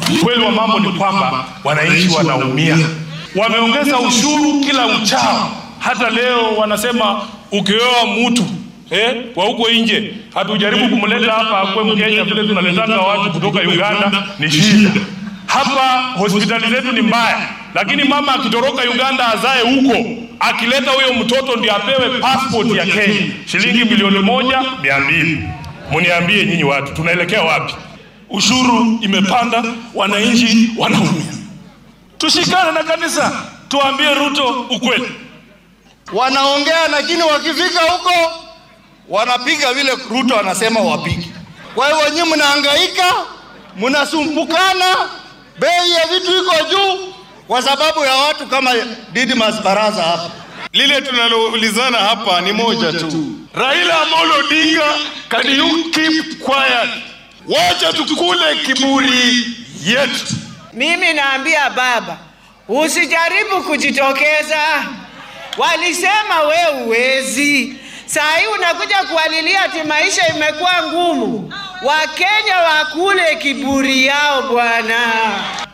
Ukweli wa mambo ni kwamba wananchi wanaumia, wameongeza ushuru kila uchao. Hata leo wanasema ukioa mtu eh, wa huko nje, hatujaribu kumleta hapa akwe Mkenya vile tunaletaka watu kutoka Uganda, ni shida. Hapa hospitali zetu ni mbaya, lakini mama akitoroka Uganda azae huko, akileta huyo mtoto ndio apewe passport ya Kenya, shilingi milioni moja mia mbili. Muniambie nyinyi watu, tunaelekea wapi? Ushuru imepanda, wananchi wanaumia. Tushikane na kanisa, tuambie Ruto ukweli. Wanaongea lakini wakifika huko wanapiga vile Ruto anasema wapige. Kwa hivyo nyinyi mnahangaika, mnasumbukana, bei ya vitu iko juu kwa sababu ya watu kama Didmas Baraza hapa. Lile tunaloulizana hapa ni moja tu. Raila Amolo Odinga, can you keep quiet? Wacha tukule kiburi yetu. Mimi naambia baba, usijaribu kujitokeza. Walisema we uwezi. Saa hii unakuja kualilia ati maisha imekuwa ngumu. Wakenya wakule kiburi yao bwana.